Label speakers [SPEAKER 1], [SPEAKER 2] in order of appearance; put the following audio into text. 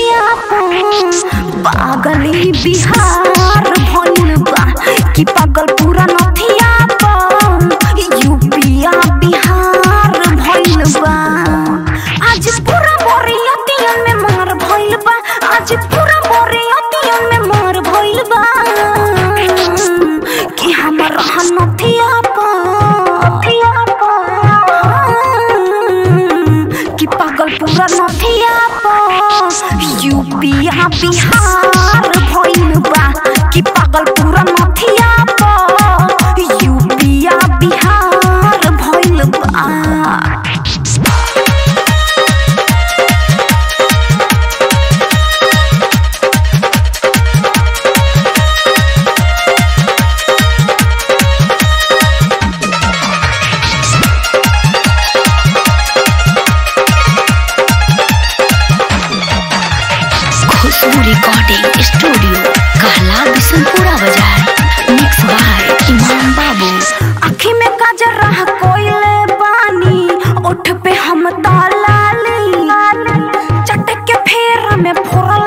[SPEAKER 1] नथिया पागली बिहार भइल बा कि पागल पूरा नथिया यूपिया बिहार भइल बा आज पूरा बोरियतियन में मार भइल बा आज पूरा बोरियतियन में मार भइल बा कि हमर नथिया कि पागल पूरा नथिया यूपिया बिहार भइल बा कि पागल पूरा नथिया यूपिया बिहार भइल बा खुशबू रिकॉर्डिंग स्टूडियो कहला बिशनपुरा बाजार मिक्स बाय इमाम बाबू आँखी में काजर रह कोइले बानी ओठ पे हम तालाली चटक के फेर में फोरा